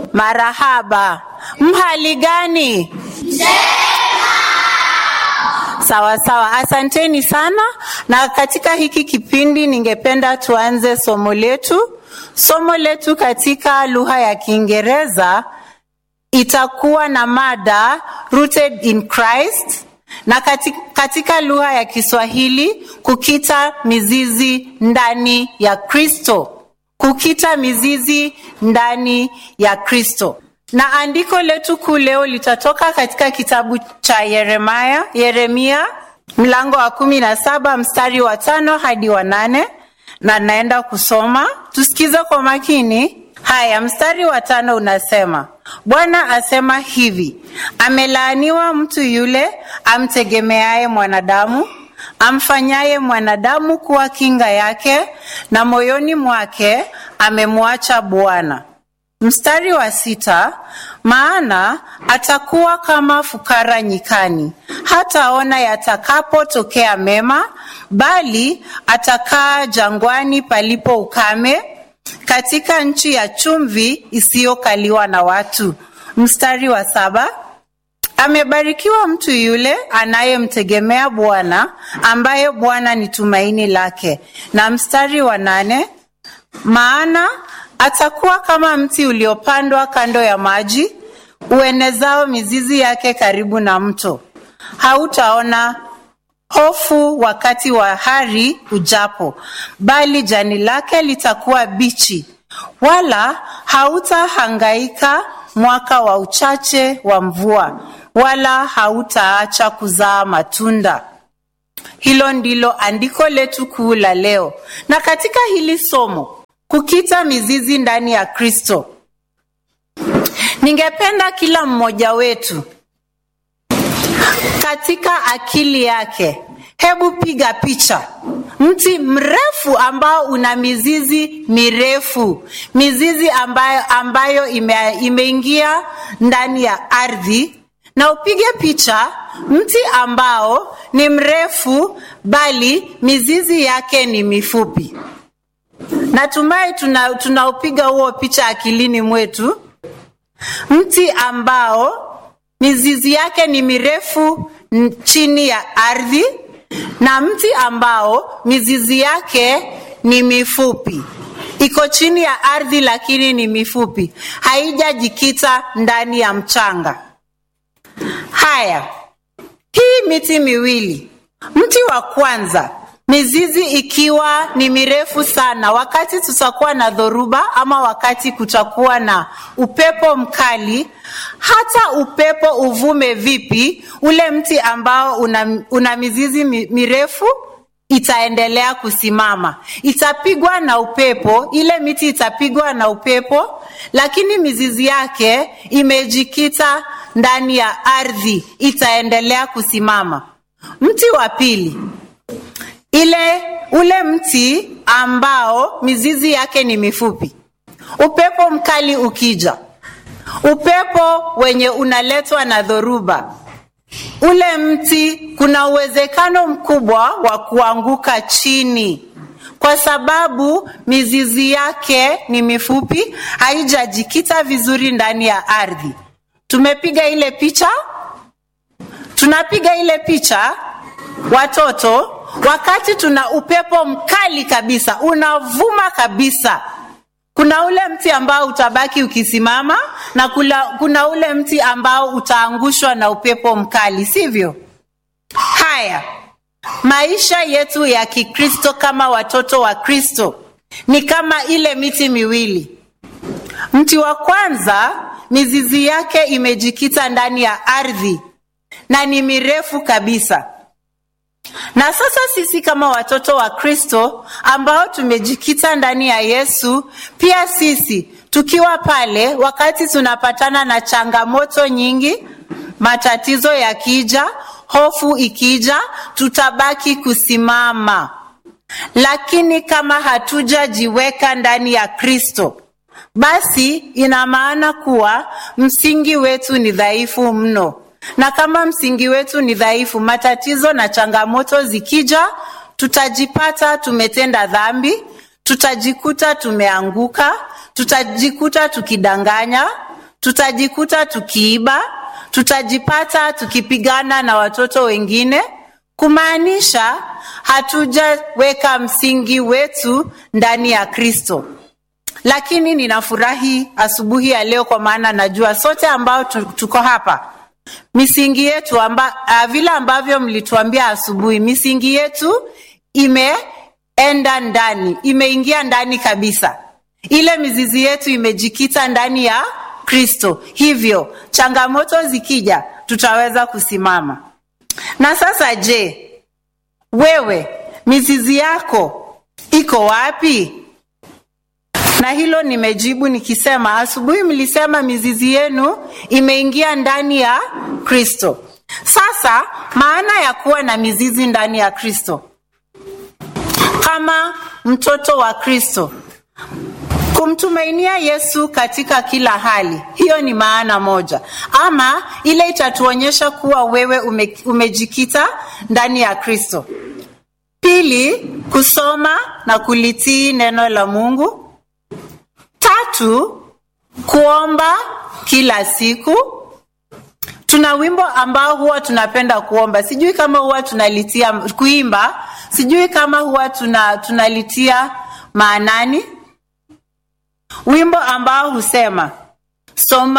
Marahaba. Mhali gani? Sawa sawa, asanteni sana. Na katika hiki kipindi, ningependa tuanze somo letu. Somo letu katika lugha ya Kiingereza itakuwa na mada rooted in Christ, na katika, katika lugha ya Kiswahili kukita mizizi ndani ya Kristo, kukita mizizi ndani ya Kristo. Na andiko letu kuu leo litatoka katika kitabu cha Yeremia, Yeremia mlango wa kumi na saba mstari wa tano hadi wa nane na naenda kusoma, tusikize kwa makini. Haya, mstari wa tano unasema, Bwana asema hivi, amelaaniwa mtu yule amtegemeaye mwanadamu, amfanyaye mwanadamu kuwa kinga yake, na moyoni mwake amemwacha Bwana. Mstari wa sita, maana atakuwa kama fukara nyikani, hataona yatakapotokea mema, bali atakaa jangwani palipo ukame, katika nchi ya chumvi isiyokaliwa na watu. Mstari wa saba, amebarikiwa mtu yule anayemtegemea Bwana, ambaye Bwana ni tumaini lake. Na mstari wa nane, maana atakuwa kama mti uliopandwa kando ya maji, uenezao mizizi yake karibu na mto. Hautaona hofu wakati wa hari ujapo, bali jani lake litakuwa bichi, wala hautahangaika mwaka wa uchache wa mvua, wala hautaacha kuzaa matunda. Hilo ndilo andiko letu kuu la leo, na katika hili somo kukita mizizi ndani ya Kristo. Ningependa kila mmoja wetu katika akili yake, hebu piga picha mti mrefu ambao una mizizi mirefu, mizizi ambayo, ambayo ime, imeingia ndani ya ardhi, na upige picha mti ambao ni mrefu bali mizizi yake ni mifupi. Natumai tunaupiga tuna huo picha akilini mwetu, mti ambao mizizi yake ni mirefu chini ya ardhi na mti ambao mizizi yake ni mifupi, iko chini ya ardhi lakini ni mifupi, haijajikita ndani ya mchanga. Haya, hii miti miwili, mti wa kwanza mizizi ikiwa ni mirefu sana, wakati tutakuwa na dhoruba ama wakati kutakuwa na upepo mkali, hata upepo uvume vipi, ule mti ambao una, una mizizi mirefu itaendelea kusimama. Itapigwa na upepo, ile miti itapigwa na upepo, lakini mizizi yake imejikita ndani ya ardhi, itaendelea kusimama. Mti wa pili ile ule mti ambao mizizi yake ni mifupi, upepo mkali ukija, upepo wenye unaletwa na dhoruba, ule mti kuna uwezekano mkubwa wa kuanguka chini, kwa sababu mizizi yake ni mifupi, haijajikita vizuri ndani ya ardhi. Tumepiga ile picha, tunapiga ile picha watoto wakati tuna upepo mkali kabisa unavuma kabisa, kuna ule mti ambao utabaki ukisimama na kula, kuna ule mti ambao utaangushwa na upepo mkali, sivyo? Haya, maisha yetu ya Kikristo kama watoto wa Kristo ni kama ile miti miwili. Mti wa kwanza mizizi yake imejikita ndani ya ardhi na ni mirefu kabisa na sasa sisi kama watoto wa Kristo ambao tumejikita ndani ya Yesu, pia sisi tukiwa pale, wakati tunapatana na changamoto nyingi, matatizo yakija, hofu ikija, tutabaki kusimama. Lakini kama hatujajiweka ndani ya Kristo, basi ina maana kuwa msingi wetu ni dhaifu mno na kama msingi wetu ni dhaifu, matatizo na changamoto zikija, tutajipata tumetenda dhambi, tutajikuta tumeanguka, tutajikuta tukidanganya, tutajikuta tukiiba, tutajipata tukipigana na watoto wengine, kumaanisha hatujaweka msingi wetu ndani ya Kristo. Lakini ninafurahi asubuhi ya leo, kwa maana najua sote ambao tuko hapa misingi yetu amba, uh, vile ambavyo mlituambia asubuhi, misingi yetu imeenda ndani, imeingia ndani kabisa. Ile mizizi yetu imejikita ndani ya Kristo, hivyo changamoto zikija, tutaweza kusimama. Na sasa, je, wewe mizizi yako iko wapi? Na hilo nimejibu nikisema, asubuhi mlisema mizizi yenu imeingia ndani ya Kristo. Sasa maana ya kuwa na mizizi ndani ya Kristo, kama mtoto wa Kristo, kumtumainia Yesu katika kila hali, hiyo ni maana moja, ama ile itatuonyesha kuwa wewe ume, umejikita ndani ya Kristo. Pili, kusoma na kulitii neno la Mungu. Tatu, kuomba kila siku. Tuna wimbo ambao huwa tunapenda kuomba, sijui kama huwa tunalitia kuimba, sijui kama huwa tuna, tunalitia maanani, wimbo ambao husema soma